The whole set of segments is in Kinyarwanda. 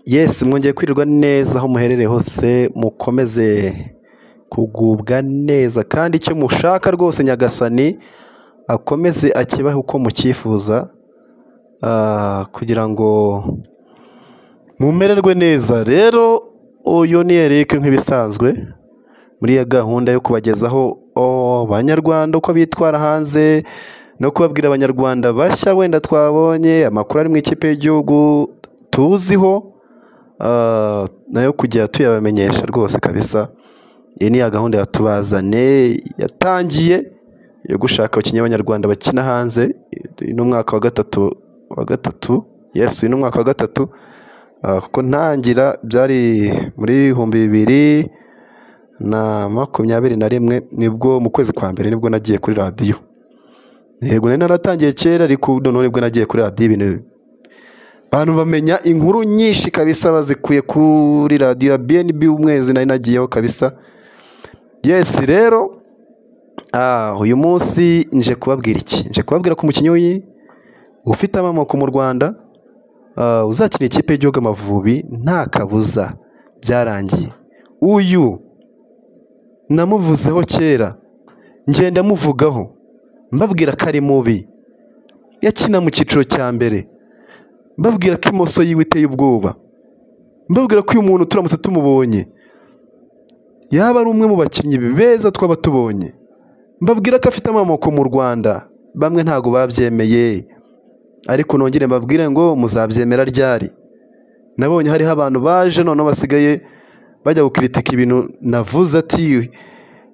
Yesi mwongeye kwirirwa neza aho muherereye hose mukomeze kugubwa neza kandi icyo mushaka rwose nyagasani akomeze akibahe uko mucyifuza ah, kugira ngo mumererwe neza rero uyu ni Eric nk'ibisanzwe muri iyo gahunda yo kubagezaho oh, abanyarwanda uko bitwara hanze no kubabwira abanyarwanda bashya wenda twabonye amakuru ari mu ikipe y'igihugu tuziho ah, nayo kujya tuyabamenyesha rwose kabisa iyi ni ya gahunda yatubazane yatangiye yo gushaka abakinnyi b'abanyarwanda bakina hanze uyu ni umwaka wa gatatu wa gatatu yes uyu ni umwaka wa gatatu Ah, kuko ntangira byari muri bihumbi bibiri na makumyabiri na rimwe nibwo mu kwezi kwa mbere nibwo nagiye kuri radiyo yego nari naratangiye kera ariko noneho nibwo nagiye kuri radiyo ibintu abantu bamenya inkuru nyinshi kabisa bazikuye kuri radiyo ya BNB umwezi nari nagiyeho kabisa yesi rero ah, uyu munsi nje kubabwira iki nje kubabwira ku mukinnyi w'i- ufite amamoko mu Rwanda ah, uzakina ikipe y'igihugu Amavubi nta kabuza byarangiye uyu namuvuzeho kera ngenda muvugaho mbabwira ko ari mubi yakina mu cyiciro cya mbere mbabwira ko imoso yiwe iteye ubwoba mbabwira ko uyu muntu turamutse tumubonye yaba ari umwe mu bakinnyi beza twaba tubonye mbabwira ko afite amamoko mu rwanda bamwe ntabwo babyemeye ariko nongere mbabwire ngo muzabyemera ryari nabonye hariho abantu baje noneho basigaye bajya gukritika ibintu navuze ati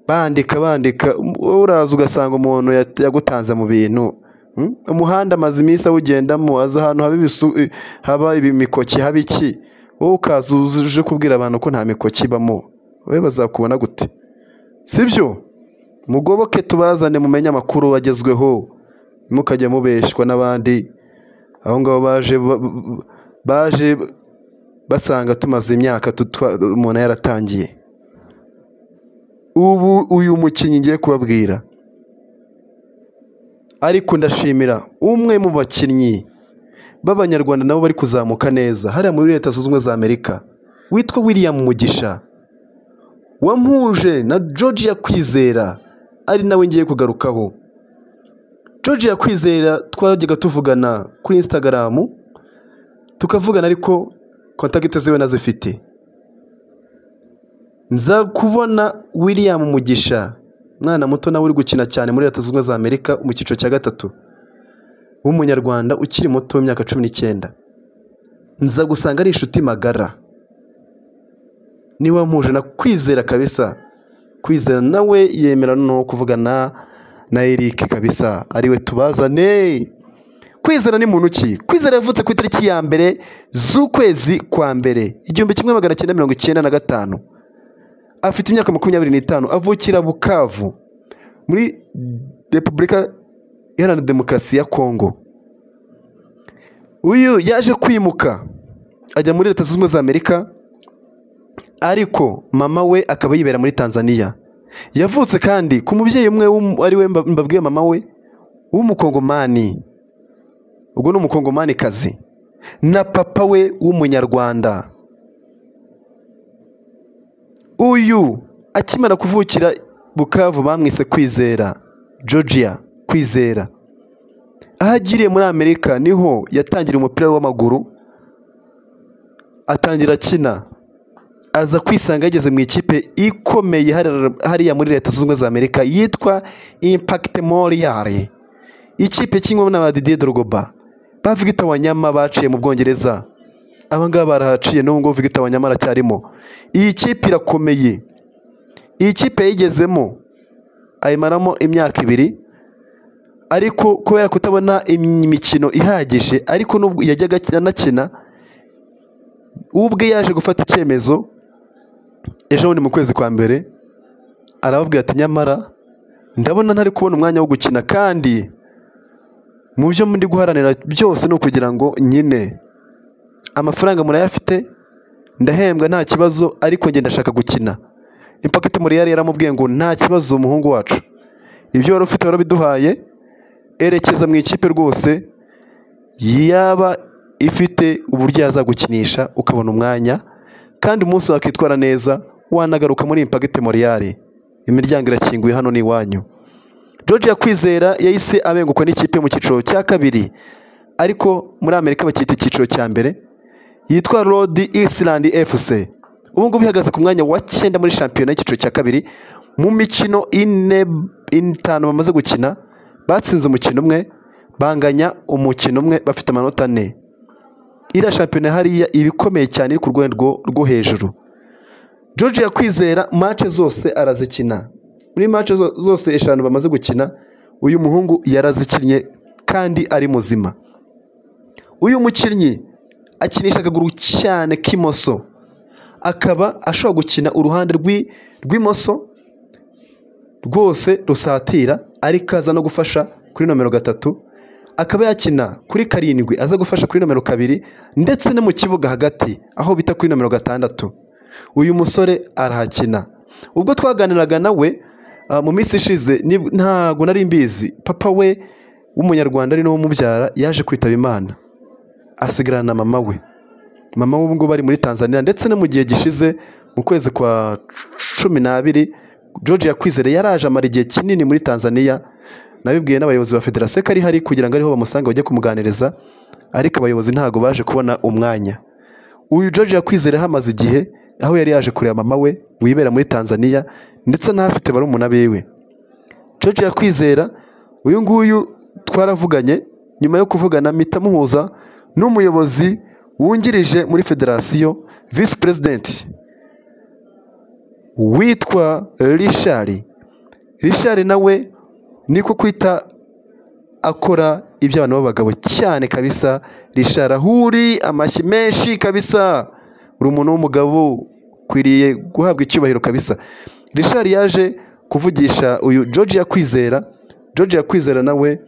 bandika bandika uraza ugasanga umuntu yat- yagutanze mu bintu Mm? umuhanda amaze iminsi awugendamo aza ahantu haba ibisu- i- haba ibimikoki haba iki wowe ukaza uje kubwira abantu ko nta mikoki ibamo wowe bazakubona gute sibyo mugoboke tubazane mumenye amakuru agezweho ntimukajye mubeshwa n'abandi aho ngaho baje ba- ba- baje basanga tumaze imyaka tutwa- umuntu yaratangiye ubu uyu mukinnyi ngiye kubabwira ariko ndashimira umwe mu bakinnyi b'abanyarwanda nabo bari kuzamuka neza hariya muri leta zunze ubumwe za amerika witwa william mugisha wampuje na georgia kwizera ari nawe ngiye kugarukaho georgia kwizera twajyaga tuvugana kuri instagram tukavugana ariko kontakiti ziwe nazifite nza kubona william mugisha mwana muto nawe uri gukina cyane muri leta zunze ubumwe za amerika mu cyiciro cya gatatu w'umunyarwanda ukiri muto w'imyaka cumi n'icyenda nza gusanga ari inshuti magara niwe wampuje na kwizera kabisa kwizera nawe yemera no kuvugana na eric kabisa ariwe tubazane kwizera ni muntu ki kwizera yavutse ku itariki ya mbere z'ukwezi kwa mbere igihumbi kimwe magana cyenda mirongo icyenda na gatanu afite imyaka makumyabiri n'itanu avukira bukavu muri repubulika iharanira demokarasi ya kongo uyu yaje kwimuka ajya muri leta zunze ubumwe za amerika ariko mama we akaba yibera muri tanzania yavutse kandi ku mubyeyi umwe w'umu- ari we mba- mbabwiye mama we w'umukongomani ubwo ni umukongomanikazi na papa we w'umunyarwanda uyu akimara kuvukira bukavu bamwise kwizera georgia kwizera aho agiriye muri amerika niho yatangira umupira we w'amaguru atangira akina aza kwisanga yageze mu ikipe ikomeye hari- hariya muri leta zunze ubumwe za amerika yitwa impact moriyare ikipe kinywamo na ba didier drogoba ba Victor wanyama baciye mu bwongereza aba ngaba barahaciye n'ubu ngubu Victor wanyama aracyarimo iyi kipe irakomeye iyi kipe yayigezemo ayimaramo imyaka ibiri ariko kubera kutabona imikino ihagije ariko n'ubwo yajyaga akina- anakina ubwe yaje gufata icyemezo ejo bundi mu kwezi kwa mbere arababwira ati nyamara ndabona ntari kubona umwanya wo gukina kandi mu byo ndi guharanira byose ni ukugira ngo nyine amafaranga murayafite ndahembwa nta kibazo ariko njye ndashaka gukina impaketi muriyari yaramubwiye ngo nta kibazo umuhungu wacu ibyo wari ufite warabiduhaye erekeza mu ikipe rwose yaba ifite uburyo yazagukinisha ukabona umwanya kandi umunsi wakitwara neza wanagaruka muri impagite moriyare imiryango irakinguye hano ni iwanyu George Yakwizera yahise abengukwa n'ikipe mu cyiciro cya kabiri ariko muri Amerika bacyita icyiciro cya mbere yitwa Rod Island FC ubu ngubu ihagaze ku mwanya wa cyenda muri shampiyona y'icyiciro cya kabiri mu mikino ine itanu bamaze gukina batsinze umukino umwe banganya umukino umwe bafite amanota ane iriya shampiyona hariya iba ikomeye cyane iri ku rwego rwo hejuru George Yakwizera mace zose arazikina muri mace zo- zose eshanu bamaze gukina uyu muhungu yarazikinnye kandi ari muzima uyu mukinnyi akinisha akaguru cyane k'imoso akaba ashobora gukina uruhande rw'i- rw'imoso rwose rusatira ariko aza no gufasha kuri nomero gatatu akaba yakina kuri karindwi aza gufasha kuri nomero kabiri ndetse no mu kibuga hagati aho bita kuri nomero gatandatu uyu musore arahakina ubwo twaganiraga nawe ah, mu minsi ishize nib- ntabwo nari mbizi papa we w'umunyarwanda ari nawe umubyara yaje kwitaba imana asigarana na mama we mama we ubwo bari muri tanzania ndetse no mu gihe gishize mu kwezi kwa cumi n'abiri george yakwizere yaraje amara igihe kinini muri tanzania nabibwiye n'abayobozi ba federasiyo ko ari hari kugira ngo ariho bamusanga bajye kumuganiriza ariko abayobozi ntabwo baje kubona umwanya uyu george yakwizere hamaze igihe aho yari yaje kureba mama we wibera muri tanzania ndetse n'ahafite barumuna biwe George Yakwizera uyu nguyu twaravuganye nyuma yo kuvugana mpita muhuza n'umuyobozi wungirije muri federasiyo visi perezidenti witwa Richard Richard nawe niko kwita akora iby'abantu b'abagabo cyane kabisa Richard ahuri amashyi menshi kabisa uri umuntu w'umugabo ukwiriye guhabwa icyubahiro kabisa Richard yaje kuvugisha uyu George Yakwizera George Yakwizera nawe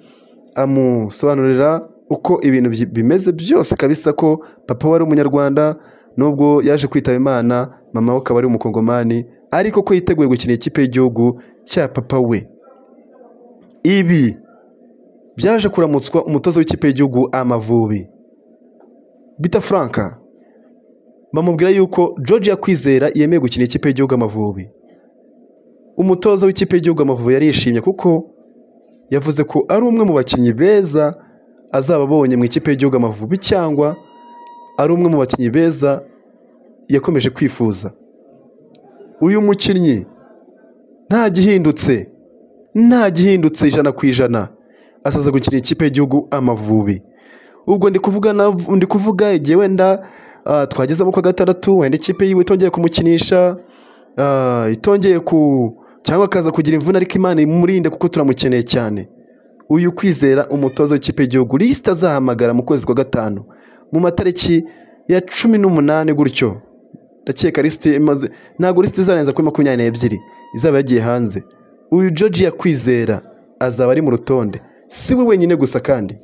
amusobanurira uko ibintu byi- bimeze byose kabisa ko papa wari umunyarwanda nubwo yaje kwitaba imana mama we akaba ari umukongomani ariko ko yiteguye gukina ikipe y'igihugu cya papa we ibi byaje kuramutswa umutoza w'ikipe y'igihugu amavubi bita franka bamubwira yuko George Yakwizera yemeye gukina ikipe y'igihugu amavubi umutoza w'ikipe y'igihugu Amavubi yarishimye kuko yavuze ko ari umwe mu bakinnyi beza azaba abonye mu ikipe y'igihugu Amavubi cyangwa ari umwe mu bakinnyi beza yakomeje kwifuza uyu mukinnyi nta gihindutse nta gihindutse ijana ku ijana asaza gukina ikipe y'igihugu Amavubi ubwo ndi kuvuga nav- ndi kuvuga igihe wenda ah, twagezemo kwa gatandatu wenda ikipe yiwe itongeye kumukinisha ah, itongeye ku cyangwa akaza kugira imvune ariko imana imurinde kuko turamukeneye cyane uyu kwizera umutoza w'ikipe y'igihugu lisite azahamagara mu kwezi kwa gatanu mu matariki ya cumi n'umunani gutyo ndakeka lisite imaze ntabwo lisite izarenza kuri makumyabiri n'ebyiri izaba yagiye hanze uyu George yakwizera azaba ari mu rutonde si we wenyine gusa kandi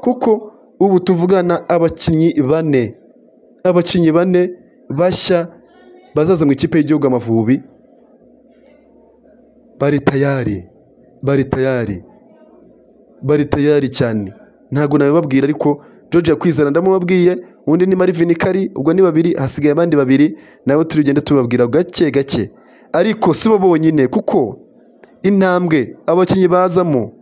kuko ubu tuvugana abakinnyi bane abakinnyi bane bashya bazaza mu ikipe y'igihugu amavubi bari tayari bari tayari bari tayari cyane ntabwo nabibabwira ariko George Yakwizera ndamubabwiye undi ni Marvin Kari ubwo ni babiri hasigaye abandi babiri nabo turi bugende tubabwira gake gake ariko si bo bonyine kuko intambwe abakinnyi bazamo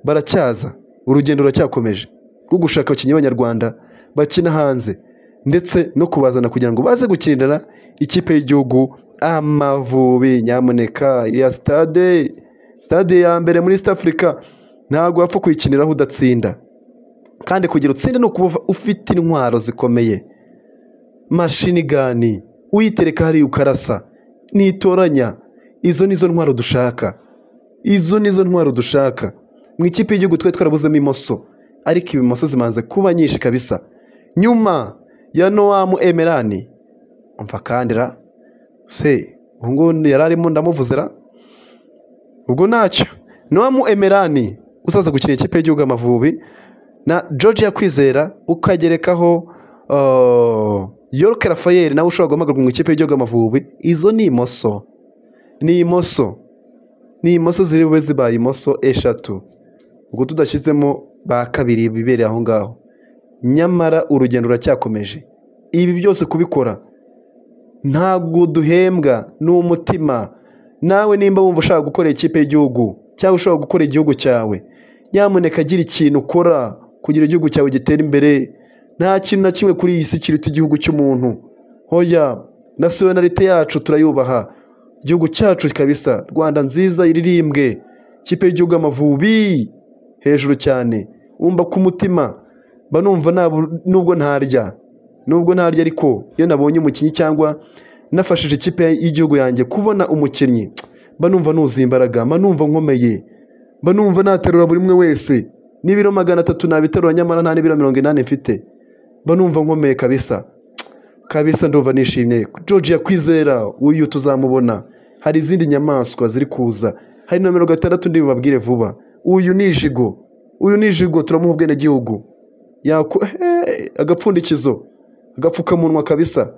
baracyaza urugendo ruracyakomeje rwo gushaka abakinnyi b'abanyarwanda bakina hanze ndetse no kubazana kugira ngo baze gukinira ikipe y'igihugu amavubi nyamuneka ya stade stade ya mbere muri east africa ntabwo wapfa kuyikiniraho udatsinda kandi kugira utsinde ni ukuba ufite intwaro zikomeye mashinigani uyitereka hariya ukarasa nitoranya izo nizo ntwaro dushaka izo nizo ntwaro dushaka mu ikipe y'igihugu twari twarabuzemo imoso ariko ibimoso zimaze kuba nyinshi kabisa nyuma ya nowamu emerani umva kandira se ubu ngubu yari arimo ndamuvuzira ubwo ntacyo nowamu emerani uzaza gukina ikipe y'igihugu amavubi na George Yakwizera ukagerekaho uh, York Raphael nawe ushobora guhamagarwa mu ikipe y'igihugu amavubi izo ni imoso ni imoso ni imoso ziri bube zibaye imoso eshatu ubwo tudashyizemo ba kabiri bibereye aho ngaho nyamara urugendo ruracyakomeje ibi byose kubikora ntabwo duhembwa ni umutima nawe nimba wumva ushaka gukora ikipe y'igihugu cyangwa ushaka gukora igihugu cyawe nyamuneka agira ikintu ukora kugira igihugu cyawe gitere imbere nta kintu na kimwe kuri iyi si kiruta igihugu cy'umuntu hoya na sonorite yacu turayubaha igihugu cyacu kabisa rwanda nziza iririmbwe ikipe y'igihugu amavubi hejuru cyane wumva ku mutima mba numva nta- nubwo ntarya nubwo ntarya ariko iyo nabonye umukinnyi cyangwa nafashije ikipe y'igihugu yanjye kubona umukinnyi mba numva nuzuye imbaraga mba numva nkomeye mba numva naterura buri umwe wese n'ibiro magana atatu nabiterura nyamara nta n'ibiro mirongo inani mfite mba numva nkomeye kabisa kabisa ndumva nishimye george yakwizera uyu tuzamubona hari izindi nyamaswa ziri kuza hari nomero gatandatu ndi bubabwire vuba uyu ni ijigo uyu ni ijigo turamuha ubwenegihugu yaku he agapfundikizo agapfukamunwa kabisa